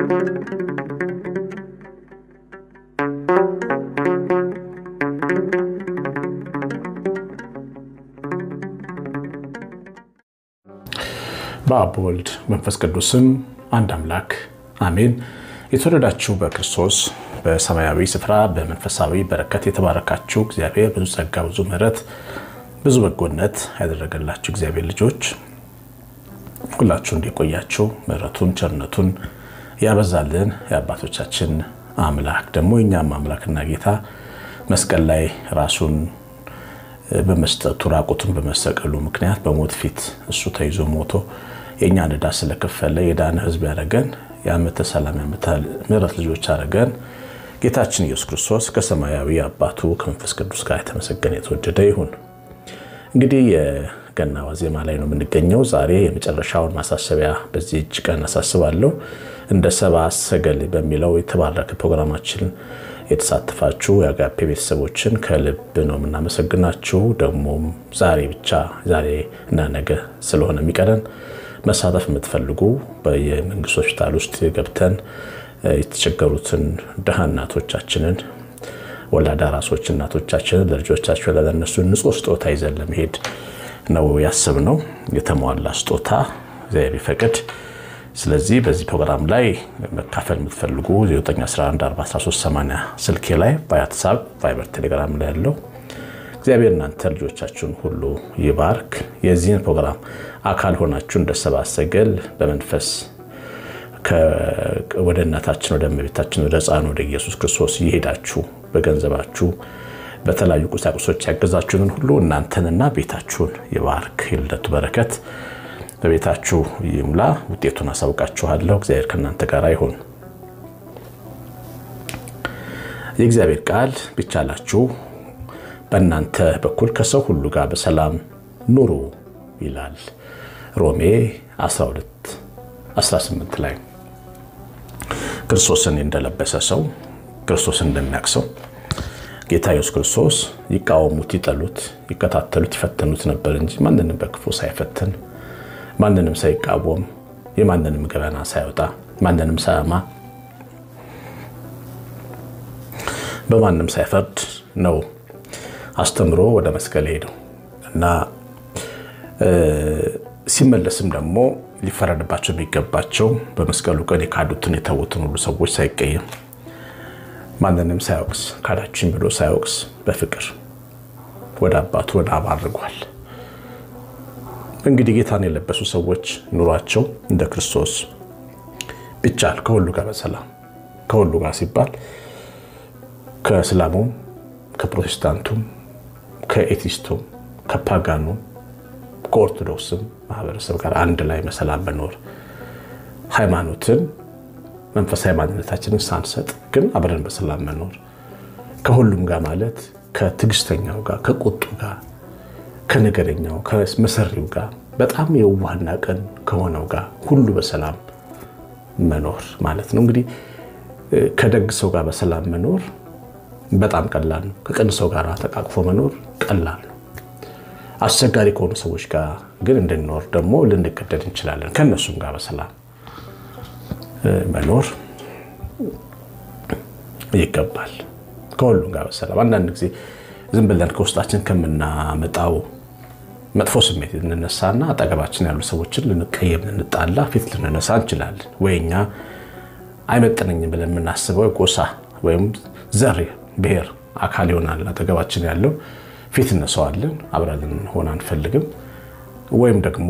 በአብ ወልድ መንፈስ ቅዱስም አንድ አምላክ አሜን። የተወደዳችሁ በክርስቶስ በሰማያዊ ስፍራ በመንፈሳዊ በረከት የተባረካችሁ እግዚአብሔር ብዙ ጸጋ፣ ብዙ ምሕረት፣ ብዙ በጎነት ያደረገላችሁ እግዚአብሔር ልጆች ሁላችሁ እንዲቆያችሁ ምሕረቱን ቸርነቱን ያበዛልን የአባቶቻችን አምላክ ደግሞ የእኛም አምላክና ጌታ መስቀል ላይ ራሱን በመስጠቱ ራቁቱን በመሰቀሉ ምክንያት በሞት ፊት እሱ ተይዞ ሞቶ የእኛን ዕዳ ስለከፈለ የዳነ ሕዝብ ያደረገን የዓመተ ሰላም የዓመተ ምሕረት ልጆች አደረገን። ጌታችን ኢየሱስ ክርስቶስ ከሰማያዊ አባቱ ከመንፈስ ቅዱስ ጋር የተመሰገነ የተወደደ ይሁን። እንግዲህ የገና ዋዜማ ላይ ነው የምንገኘው። ዛሬ የመጨረሻውን ማሳሰቢያ በዚህ እጅ ቀን አሳስባለሁ። እንደ ሰብአ ሰገል በሚለው የተባረከ ፕሮግራማችን የተሳተፋችሁ የአጋፔ ቤተሰቦችን ከልብ ነው የምናመሰግናችሁ። ደግሞም ዛሬ ብቻ ዛሬ እና ነገ ስለሆነ የሚቀረን መሳተፍ የምትፈልጉ በየመንግስት ሆስፒታል ውስጥ ገብተን የተቸገሩትን ድሃ እናቶቻችንን ወላድ አራሶች እናቶቻችንን ለልጆቻቸው ለነሱ ንጹህ ስጦታ ይዘን ለመሄድ ነው ያሰብነው። የተሟላ ስጦታ እግዚአብሔር ቢፈቅድ ስለዚህ በዚህ ፕሮግራም ላይ መካፈል የምትፈልጉ 9114138 ስልኬ ላይ በዋትሳፕ ቫይበር፣ ቴሌግራም ላይ ያለው እግዚአብሔር እናንተ ልጆቻችሁን ሁሉ ይባርክ። የዚህን ፕሮግራም አካል ሆናችሁ እንደ ሰብአ ሰገል በመንፈስ ወደ እናታችን ወደ እመቤታችን ወደ ሕፃኑ ወደ ኢየሱስ ክርስቶስ እየሄዳችሁ በገንዘባችሁ በተለያዩ ቁሳቁሶች ያገዛችሁንን ሁሉ እናንተንና ቤታችሁን ይባርክ። የልደቱ በረከት በቤታችሁ ይሙላ። ውጤቱን አሳውቃችኋለሁ። እግዚአብሔር ከእናንተ ጋር ይሁን። የእግዚአብሔር ቃል ቢቻላችሁ በእናንተ በኩል ከሰው ሁሉ ጋር በሰላም ኑሩ ይላል ሮሜ 12 18 ላይ ክርስቶስን እንደለበሰ ሰው ክርስቶስን እንደሚያውቅ ሰው ጌታ ኢየሱስ ክርስቶስ ይቃወሙት፣ ይጠሉት፣ ይከታተሉት፣ ይፈተኑት ነበር እንጂ ማንንም በክፉ ሳይፈትን ማንንም ሳይቃወም የማንንም ገበና ሳይወጣ ማንንም ሳያማ በማንም ሳይፈርድ ነው አስተምሮ ወደ መስቀል ሄደው እና ሲመለስም ደግሞ ሊፈረድባቸው የሚገባቸው በመስቀሉ ቀን የካዱትን የተዉትን ሁሉ ሰዎች ሳይቀየም ማንንም ሳያወቅስ ካዳችን ብሎ ሳያወቅስ በፍቅር ወደ አባቱ ወደ አብ አድርጓል። እንግዲህ ጌታን የለበሱ ሰዎች ኑሯቸው እንደ ክርስቶስ ቢቻል ከሁሉ ጋር በሰላም ከሁሉ ጋር ሲባል ከእስላሙም፣ ከፕሮቴስታንቱም፣ ከኤቲስቱም፣ ከፓጋኑም፣ ከኦርቶዶክስም ማህበረሰብ ጋር አንድ ላይ በሰላም መኖር ሃይማኖትን መንፈሳዊ ማንነታችንን ሳንሰጥ ግን አብረን በሰላም መኖር ከሁሉም ጋር ማለት ከትዕግስተኛው ጋር ከቁጡ ጋር ከነገረኛው ከመሰሪው ጋር በጣም የዋህና ቅን ከሆነው ጋር ሁሉ በሰላም መኖር ማለት ነው። እንግዲህ ከደግ ሰው ጋር በሰላም መኖር በጣም ቀላል ነው። ከቅን ሰው ጋር ተቃቅፎ መኖር ቀላል ነው። አስቸጋሪ ከሆኑ ሰዎች ጋር ግን እንድንኖር ደግሞ ልንገደድ እንችላለን። ከእነሱም ጋር በሰላም መኖር ይገባል። ከሁሉም ጋር በሰላም አንዳንድ ጊዜ ዝም ብለን ከውስጣችን ከምናመጣው መጥፎ ስሜት ልንነሳና አጠገባችን ያሉ ሰዎችን ልንቀየም፣ ልንጣላ፣ ፊት ልንነሳ እንችላለን። ወይ እኛ አይመጥነኝም ብለን የምናስበው ጎሳ ወይም ዘር፣ ብሔር አካል ይሆናል አጠገባችን ያለው ፊት እነሰዋለን፣ አብረን ልንሆን አንፈልግም። ወይም ደግሞ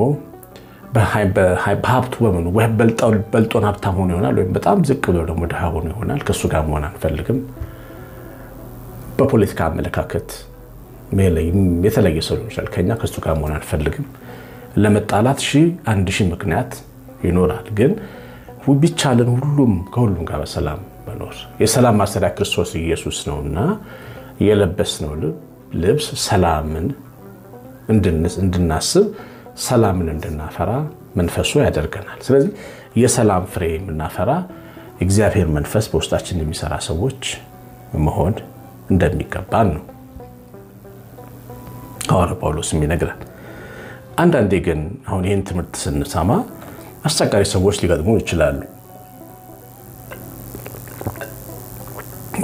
በሀብቱ በምኑ በልጦን ሀብታም ሆኖ ይሆናል፣ ወይም በጣም ዝቅ ብሎ ደግሞ ድሃ ሆኖ ይሆናል። ከእሱ ጋር መሆን አንፈልግም። በፖለቲካ አመለካከት የተለየ ሰው ሊሆን ይችላል። ከኛ ከእሱ ጋር መሆን አንፈልግም። ለመጣላት ሺህ አንድ ሺህ ምክንያት ይኖራል። ግን ቢቻለን ሁሉም ከሁሉም ጋር በሰላም መኖር የሰላም ማሰሪያ ክርስቶስ ኢየሱስ ነውና የለበስነው ልብስ ሰላምን እንድናስብ ሰላምን እንድናፈራ መንፈሱ ያደርገናል። ስለዚህ የሰላም ፍሬ የምናፈራ እግዚአብሔር መንፈስ በውስጣችን የሚሰራ ሰዎች መሆን እንደሚገባን ነው ሐዋርያው ጳውሎስ የሚነግረን። አንዳንዴ ግን አሁን ይህን ትምህርት ስንሰማ አስቸጋሪ ሰዎች ሊገጥሙ ይችላሉ።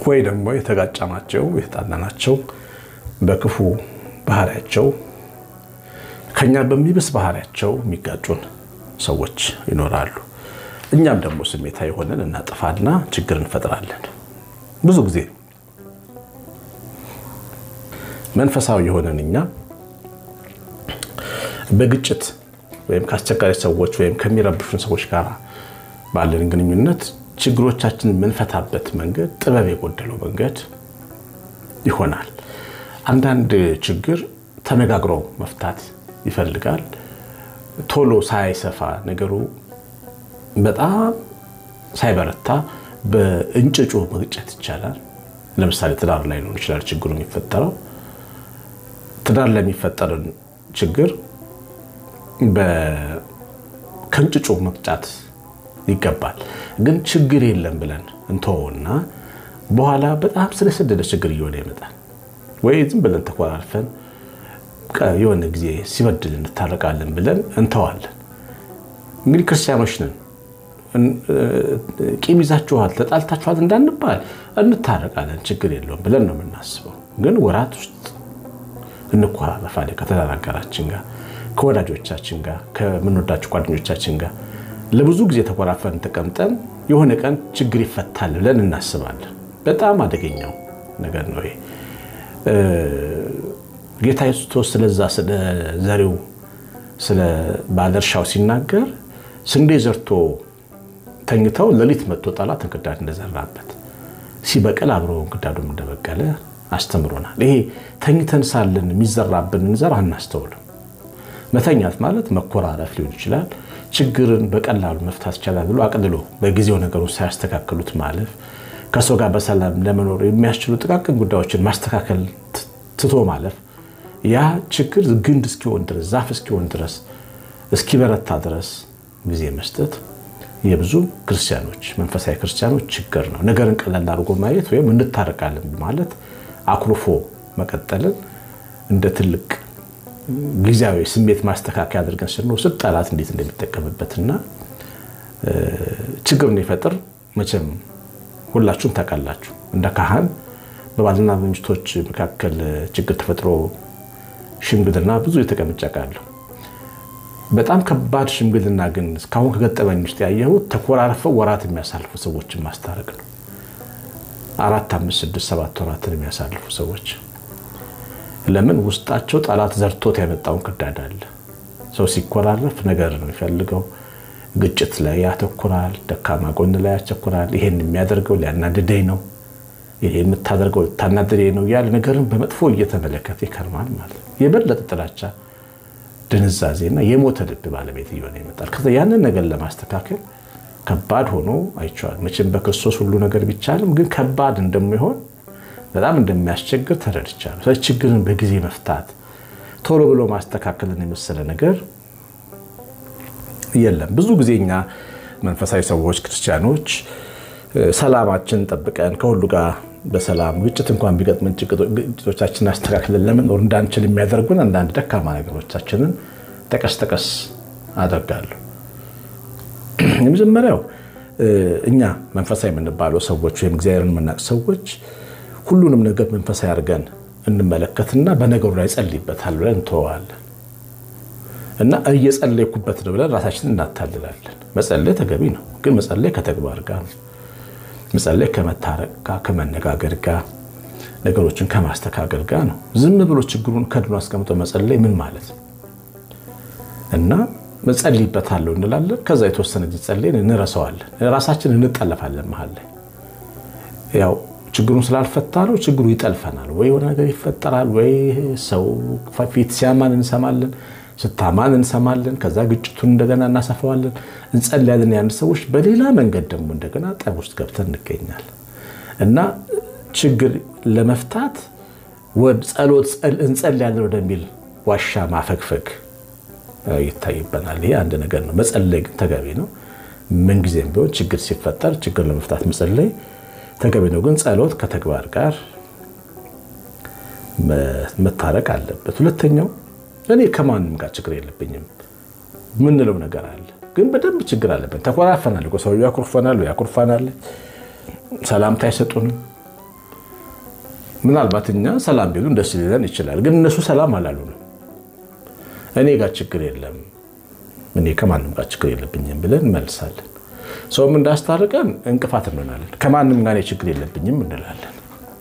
ወይ ደግሞ የተጋጫናቸው የተጣላናቸው በክፉ ባህሪያቸው ከኛ በሚብስ ባህሪያቸው የሚጋጩን ሰዎች ይኖራሉ። እኛም ደግሞ ስሜታዊ ሆነን እናጠፋና ችግር እንፈጥራለን። ብዙ ጊዜ መንፈሳዊ የሆነን እኛ በግጭት ወይም ከአስቸጋሪ ሰዎች ወይም ከሚረብሹን ሰዎች ጋር ባለን ግንኙነት ችግሮቻችንን የምንፈታበት መንገድ ጥበብ የጎደለው መንገድ ይሆናል። አንዳንድ ችግር ተነጋግሮ መፍታት ይፈልጋል። ቶሎ ሳይሰፋ ነገሩ በጣም ሳይበረታ በእንጭጩ መግጨት ይቻላል። ለምሳሌ ትዳር ላይ ሊሆን ይችላል ችግሩ የሚፈጠረው። ትዳር ላይ የሚፈጠርን ችግር ከእንጭጩ መቅጫት ይገባል። ግን ችግር የለም ብለን እንተወውና በኋላ በጣም ስለሰደደ ችግር እየሆነ ይመጣል። ወይ ዝም ብለን ተኮራርፈን የሆነ ጊዜ ሲበድል እንታረቃለን ብለን እንተዋለን። እንግዲህ ክርስቲያኖች ነን። ቂም ይዛችኋል፣ ተጣልታችኋል እንዳንባል እንታረቃለን፣ ችግር የለውም ብለን ነው የምናስበው። ግን ወራት ውስጥ እንኮራረፋለን ከትዳር አጋራችን ጋር ከወዳጆቻችን ጋር ከምንወዳቸው ጓደኞቻችን ጋር ለብዙ ጊዜ ተኮራፈን ተቀምጠን የሆነ ቀን ችግር ይፈታል ብለን እናስባለን። በጣም አደገኛው ነገር ነው ይሄ። ጌታ ኢየሱስ ስለዛ ስለ ዘሪው ስለ ባለእርሻው ሲናገር ስንዴ ዘርቶ ተኝተው ሌሊት መጥቶ ጠላት እንክርዳድ እንደዘራበት ሲበቅል አብሮ እንክርዳዱም እንደበቀለ አስተምሮናል። ይሄ ተኝተን ሳለን የሚዘራብንን ዘር አናስተውልም። መተኛት ማለት መኮራረፍ ሊሆን ይችላል። ችግርን በቀላሉ መፍታት ይቻላል ብሎ አቅልሎ በጊዜው ነገሩን ሳያስተካክሉት ማለፍ፣ ከሰው ጋር በሰላም ለመኖር የሚያስችሉ ጥቃቅን ጉዳዮችን ማስተካከል ትቶ ማለፍ፣ ያ ችግር ግንድ እስኪሆን ድረስ ዛፍ እስኪሆን ድረስ እስኪበረታ ድረስ ጊዜ መስጠት የብዙ ክርስቲያኖች መንፈሳዊ ክርስቲያኖች ችግር ነው። ነገርን ቀላል አድርጎ ማየት ወይም እንታረቃለን ማለት አኩርፎ መቀጠልን እንደ ትልቅ ጊዜያዊ ስሜት ማስተካከያ አድርገን ስንወስድ ጠላት እንዴት እንደሚጠቀምበትና ችግር እንዲፈጥር መቼም ሁላችሁም ታውቃላችሁ። እንደ ካህን በባልና በሚስቶች መካከል ችግር ተፈጥሮ ሽምግልና ብዙ የተቀምጬ አውቃለሁ። በጣም ከባድ ሽምግልና ግን እስካሁን ከገጠመኝ ውስጥ ያየሁት ተኮራርፈው ወራት የሚያሳልፉ ሰዎችን ማስታረቅ ነው። አራት፣ አምስት፣ ስድስት፣ ሰባት ወራትን የሚያሳልፉ ሰዎች ለምን ውስጣቸው ጠላት ዘርቶት ያመጣውን ክዳድ አለ። ሰው ሲኮራረፍ ነገር ነው የሚፈልገው። ግጭት ላይ ያተኩራል፣ ደካማ ጎን ላይ ያተኩራል። ይሄን የሚያደርገው ሊያናድደኝ ነው፣ ይሄ የምታደርገው ልታናድደኝ ነው እያለ ነገርን በመጥፎ እየተመለከተ ይከርማል ማለት ነው። የበለጠ ጥላቻ፣ ድንዛዜና የሞተ ልብ ባለቤት እየሆነ ይመጣል። ከዛ ያንን ነገር ለማስተካከል ከባድ ሆኖ አይቼዋል። መቼም በክርስቶስ ሁሉ ነገር ቢቻልም ግን ከባድ እንደሚሆን በጣም እንደሚያስቸግር ተረድቻለሁ። ስለዚህ ችግርን በጊዜ መፍታት ቶሎ ብሎ ማስተካከልን የመሰለ ነገር የለም። ብዙ ጊዜ እኛ መንፈሳዊ ሰዎች ክርስቲያኖች ሰላማችን ጠብቀን ከሁሉ ጋር በሰላም ግጭት እንኳን ቢገጥመን ግጭቶቻችንን አስተካክለን ለመኖር እንዳንችል የሚያደርጉን አንዳንድ ደካማ ነገሮቻችንን ጠቀስ ጠቀስ አደርጋለሁ። የመጀመሪያው እኛ መንፈሳዊ የምንባለው ሰዎች ወይም እግዚአብሔርን የምናውቅ ሰዎች ሁሉንም ነገር መንፈሳዊ አድርገን እንመለከትና በነገሩ ላይ ጸልይበታል ብለን እንተወዋለን እና እየጸለይኩበት ነው ብለን ራሳችንን እናታልላለን። መጸለይ ተገቢ ነው፣ ግን መጸለይ ከተግባር ጋር ነው። መጸለይ ከመታረቅ ጋር፣ ከመነጋገር ጋር፣ ነገሮችን ከማስተካከል ጋር ነው። ዝም ብሎ ችግሩን ከድኖ አስቀምጦ መጸለይ ምን ማለት ነው? እና መጸልይበታለሁ እንላለን። ከዛ የተወሰነ ጊዜ ጸልየን እንረሳዋለን። ራሳችን እንጠለፋለን መሀል ላይ ያው ችግሩን ስላልፈታ ነው። ችግሩ ይጠልፈናል። ወይ የሆነ ነገር ይፈጠራል፣ ወይ ሰው ፊት ሲያማን እንሰማለን፣ ስታማን እንሰማለን። ከዛ ግጭቱን እንደገና እናሰፋዋለን፣ እንጸልያለን። ያን ሰዎች በሌላ መንገድ ደግሞ እንደገና ጠብ ውስጥ ገብተን እንገኛለን እና ችግር ለመፍታት ጸሎት እንጸልያለን ወደሚል ዋሻ ማፈግፈግ ይታይበናል። ይሄ አንድ ነገር ነው። መጸለይ ግን ተገቢ ነው። ምንጊዜም ቢሆን ችግር ሲፈጠር ችግር ለመፍታት መጸለይ ተገቢ ነው። ግን ጸሎት ከተግባር ጋር መታረቅ አለበት። ሁለተኛው እኔ ከማንም ጋር ችግር የለብኝም ምንለው ነገር አለ፣ ግን በደንብ ችግር አለብን። ተኮራፈናል፣ ሰውዬው ያኮርፈናል፣ ያኮርፋናል፣ ሰላምታ አይሰጡንም፣ ምናልባት እኛ ሰላም ቢሉን ደስ ሊለን ይችላል። ግን እነሱ ሰላም አላሉንም። እኔ ጋር ችግር የለም እኔ ከማንም ጋር ችግር የለብኝም ብለን እንመልሳለን። ሰውም እንዳስታርቀን እንቅፋት እንሆናለን። ከማንም ጋር ችግር የለብኝም እንላለን።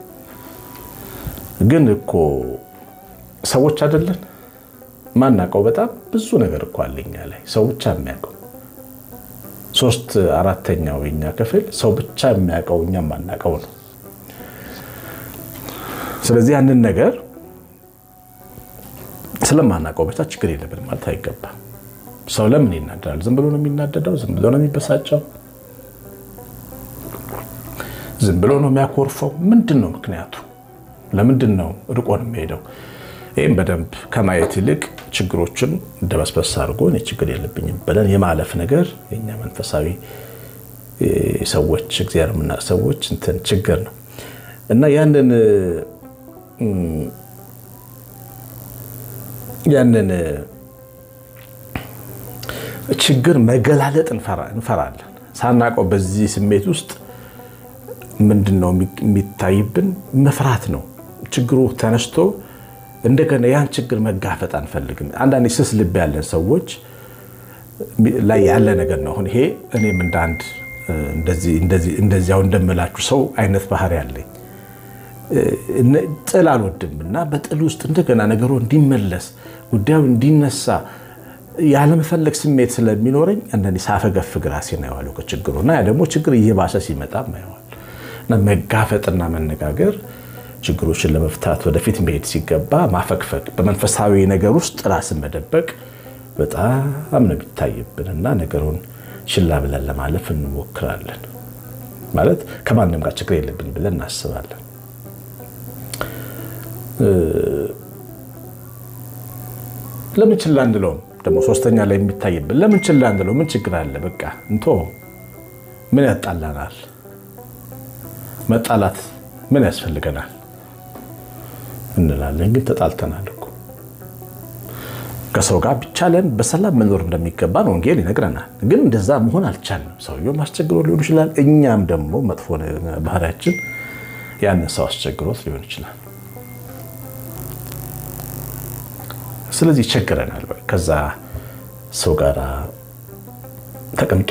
ግን እኮ ሰዎች አይደለን ማናውቀው በጣም ብዙ ነገር እኮ አለኛ ላይ ሰው ብቻ የሚያውቀው ሶስት አራተኛው የኛ ክፍል ሰው ብቻ የሚያውቀው እኛ ማናውቀው ነው። ስለዚህ ያንን ነገር ስለማናውቀው ብቻ ችግር የለብን ማለት አይገባም። ሰው ለምን ይናደዳል? ዝም ብሎ ነው የሚናደደው? ዝም ብሎ ነው የሚበሳጨው? ዝም ብሎ ነው የሚያኮርፈው? ምንድን ነው ምክንያቱ? ለምንድን ነው ርቆ ነው የሚሄደው? ይህም በደንብ ከማየት ይልቅ ችግሮችን ደበስበስ አድርጎ እኔ ችግር የለብኝም ብለን የማለፍ ነገር የኛ መንፈሳዊ ሰዎች እግዚአብሔር የምናውቅ ሰዎች እንትን ችግር ነው እና ያንን ያንን ችግር መገላለጥ እንፈራለን። ሳናውቀው በዚህ ስሜት ውስጥ ምንድን ነው የሚታይብን? መፍራት ነው። ችግሩ ተነስቶ እንደገና ያን ችግር መጋፈጥ አንፈልግም። አንዳንድ ስስ ልብ ያለን ሰዎች ላይ ያለ ነገር ነው። አሁን ይሄ እኔም እንደ አንድ እንደዚያው እንደምላችሁ ሰው አይነት ባህሪ ያለኝ ጥል አልወድም እና በጥል ውስጥ እንደገና ነገሩ እንዲመለስ ጉዳዩ እንዲነሳ ያለመፈለግ ስሜት ስለሚኖረኝ አንዳንዴ ሳፈገፍግ ራሴን አየዋለሁ ከችግሩ እና ያ ደግሞ ችግር እየባሰ ሲመጣ አየዋለሁ እና መጋፈጥና መነጋገር ችግሮችን ለመፍታት ወደፊት መሄድ ሲገባ ማፈግፈግ፣ በመንፈሳዊ ነገር ውስጥ ራስን መደበቅ በጣም ነው የሚታይብን እና ነገሩን ችላ ብለን ለማለፍ እንሞክራለን። ማለት ከማንም ጋር ችግር የለብኝ ብለን እናስባለን። ለምን ችላ እንለውም? ደግሞ ሶስተኛ ላይ የሚታይብን ለምን ችላ እንለው? ምን ችግር አለ? በቃ እንቶ ምን ያጣላናል? መጣላት ምን ያስፈልገናል እንላለን። ግን ተጣልተናል እኮ ከሰው ጋር ቢቻለን በሰላም መኖር እንደሚገባን ወንጌል ይነግረናል። ግን እንደዛ መሆን አልቻልንም። ሰውየውም አስቸግሮ ሊሆን ይችላል። እኛም ደግሞ መጥፎ ባህሪያችን ያንን ሰው አስቸግሮት ሊሆን ይችላል። ስለዚህ ይቸግረናል። ከዛ ሰው ጋር ተቀምጦ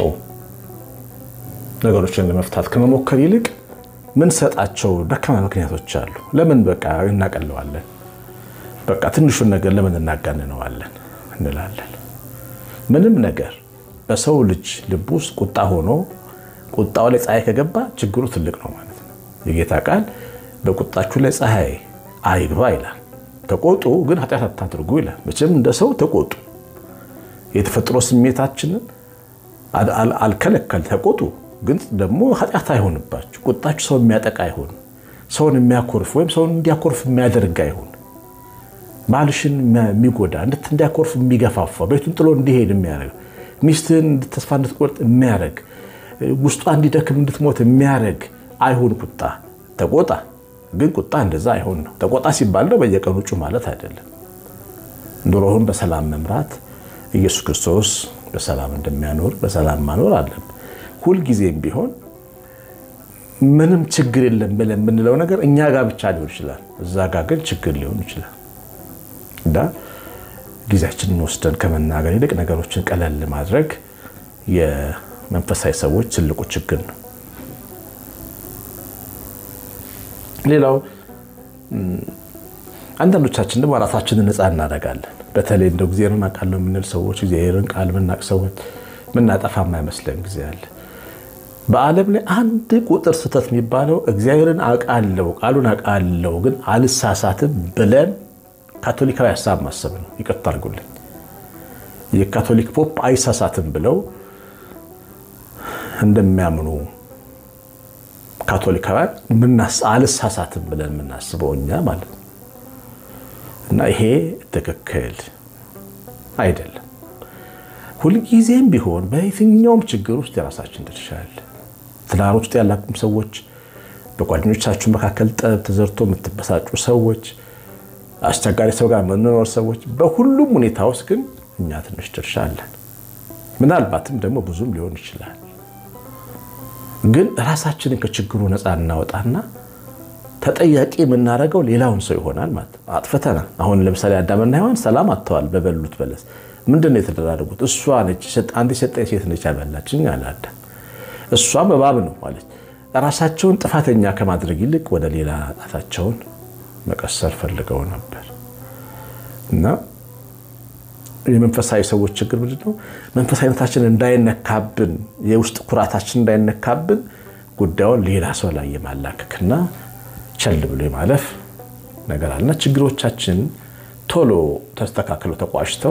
ነገሮችን ለመፍታት ከመሞከር ይልቅ ምን ሰጣቸው ደካማ ምክንያቶች አሉ። ለምን በቃ እናቀለዋለን፣ በቃ ትንሹን ነገር ለምን እናጋንነዋለን እንላለን። ምንም ነገር በሰው ልጅ ልብ ውስጥ ቁጣ ሆኖ ቁጣው ላይ ፀሐይ ከገባ ችግሩ ትልቅ ነው ማለት ነው። የጌታ ቃል በቁጣችሁ ላይ ፀሐይ አይግባ ይላል። ተቆጡ ግን ኃጢአት አታድርጉ ይላል። መቼም እንደ ሰው ተቆጡ። የተፈጥሮ ስሜታችንን አልከለከል ተቆጡ፣ ግን ደግሞ ኃጢአት አይሆንባችሁ። ቁጣችሁ ሰው የሚያጠቃ አይሆን፣ ሰውን የሚያኮርፍ ወይም ሰውን እንዲያኮርፍ የሚያደርግ አይሆን፣ ባልሽን የሚጎዳ እንዲያኮርፍ የሚገፋፋ ቤቱን ጥሎ እንዲሄድ የሚያደርግ ሚስትህን ተስፋ እንድትቆርጥ የሚያደርግ ውስጧ እንዲደክም እንድትሞት የሚያደርግ አይሁን። ቁጣ ተቆጣ ግን ቁጣ እንደዛ አይሆን ነው። ተቆጣ ሲባል ነው በየቀኑ ጩ ማለት አይደለም። ኑሮህን በሰላም መምራት ኢየሱስ ክርስቶስ በሰላም እንደሚያኖር በሰላም ማኖር አለን። ሁልጊዜም ቢሆን ምንም ችግር የለም ብለን የምንለው ነገር እኛ ጋር ብቻ ሊሆን ይችላል፣ እዛ ጋር ግን ችግር ሊሆን ይችላል። እና ጊዜያችንን ወስደን ከመናገር ይልቅ ነገሮችን ቀለል ማድረግ የመንፈሳዊ ሰዎች ትልቁ ችግር ነው። ሌላው አንዳንዶቻችን ደግሞ ራሳችንን ነፃ እናደርጋለን። በተለይ እንደው እግዚአብሔርን አውቃለሁ የምንል ሰዎች እግዚአብሔርን ቃል የምናውቅ ሰዎች የምናጠፋ የማይመስለን ጊዜ አለ። በዓለም ላይ አንድ ቁጥር ስህተት የሚባለው እግዚአብሔርን አውቃለሁ ቃሉን አውቃለሁ ግን አልሳሳትም ብለን ካቶሊካዊ ሀሳብ ማሰብ ነው። ይቅርታ አድርጉልኝ። የካቶሊክ ፖፕ አይሳሳትም ብለው እንደሚያምኑ ካቶሊካውያን አልሳሳትም ብለን የምናስበው እኛ ማለት ነው። እና ይሄ ትክክል አይደለም። ሁልጊዜም ቢሆን በየትኛውም ችግር ውስጥ የራሳችን ድርሻ አለ። ትዳር ውስጥ ያላችሁ ሰዎች፣ በጓደኞቻችሁ መካከል ጠብ ተዘርቶ የምትበሳጩ ሰዎች፣ አስቸጋሪ ሰው ጋር የምንኖር ሰዎች፣ በሁሉም ሁኔታ ውስጥ ግን እኛ ትንሽ ድርሻ አለን። ምናልባትም ደግሞ ብዙም ሊሆን ይችላል። ግን ራሳችንን ከችግሩ ነፃ እናወጣና ተጠያቂ የምናደርገው ሌላውን ሰው ይሆናል ማለት ነው። አጥፍተናል። አሁን ለምሳሌ አዳምና ሔዋን ሰላም አጥተዋል በበሉት በለስ። ምንድን ነው የተደራረጉት? እሷ ነች አንድ የሰጠኝ ሴት ነች ያበላችኝ አለ አዳም። እሷም እባብ ነው አለች። ራሳቸውን ጥፋተኛ ከማድረግ ይልቅ ወደ ሌላ ጣታቸውን መቀሰር ፈልገው ነበር እና የመንፈሳዊ ሰዎች ችግር ምንድን ነው? መንፈሳዊነታችን እንዳይነካብን፣ የውስጥ ኩራታችን እንዳይነካብን ጉዳዩን ሌላ ሰው ላይ የማላከክና ቸል ብሎ የማለፍ ነገር አለና ችግሮቻችን ቶሎ ተስተካክለው ተቋጭተው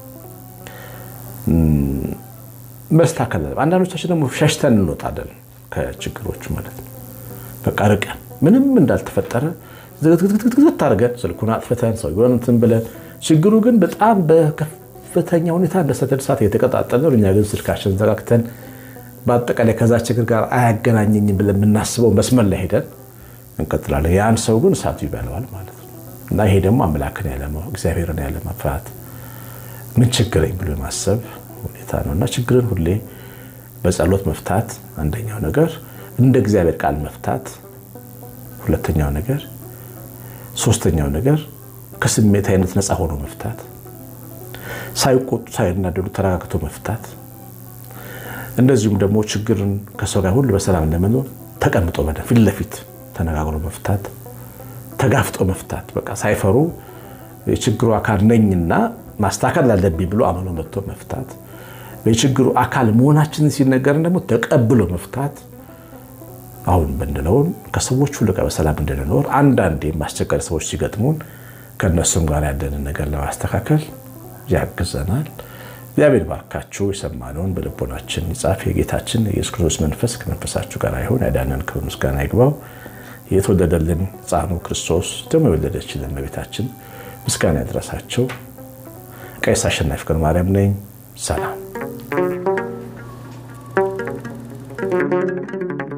መስተካከል። አንዳንዶቻችን ደግሞ ሸሽተን እንወጣለን ከችግሮቹ ማለት ነው። በቃ ርቀን ምንም እንዳልተፈጠረ ዝግትግትግት አድርገን ስልኩን አጥፍተን ሰው እንትን ብለን ችግሩ ግን በጣም በከፍተኛ ሁኔታ እንደ ሰደድ እሳት እየተቀጣጠለ ነው። እኛ ግን ስልካችን ዘጋግተን በአጠቃላይ ከዛ ችግር ጋር አያገናኘኝም ብለን የምናስበው መስመር ላይ ሄደን እንቀጥላለን። ያን ሰው ግን እሳቱ ይበለዋል ማለት ነው እና ይሄ ደግሞ አምላክን ያለማወቅ እግዚአብሔርን ያለመፍራት ምን ችግረኝ ብሎ የማሰብ ሁኔታ ነው እና ችግርን ሁሌ በጸሎት መፍታት አንደኛው ነገር፣ እንደ እግዚአብሔር ቃል መፍታት ሁለተኛው ነገር፣ ሶስተኛው ነገር ከስሜት አይነት ነፃ ሆኖ መፍታት፣ ሳይቆጡ ሳይናደዱ ተረጋግቶ መፍታት እንደዚሁም ደግሞ ችግርን ከሰው ጋር ሁሉ በሰላም ለመኖር ተቀምጦ በደ ፊት ለፊት ተነጋግሮ መፍታት፣ ተጋፍጦ መፍታት። በቃ ሳይፈሩ የችግሩ አካል ነኝና ማስተካከል አለብኝ ብሎ አምኖ መጥቶ መፍታት፣ የችግሩ አካል መሆናችንን ሲነገርን ደግሞ ተቀብሎ መፍታት። አሁን ብንለውን ከሰዎች ሁሉ ጋር በሰላም እንድንኖር አንዳንዴ ማስቸጋሪ ሰዎች ሲገጥሙን ከእነሱም ጋር ያለንን ነገር ለማስተካከል ያግዘናል። እግዚአብሔር ባርካችሁ የሰማነውን በልቦናችን ይጻፍ። የጌታችን የኢየሱስ ክርስቶስ መንፈስ ከመንፈሳችሁ ጋር ይሁን። ያዳነን ክብር ምስጋና ይግባው። የተወለደልን ሕፃኑ ክርስቶስ ደግሞ የወለደችልን እመቤታችን ምስጋና ያድረሳቸው። ቀሲስ አሸናፊ ፍቅረ ማርያም ነኝ። ሰላም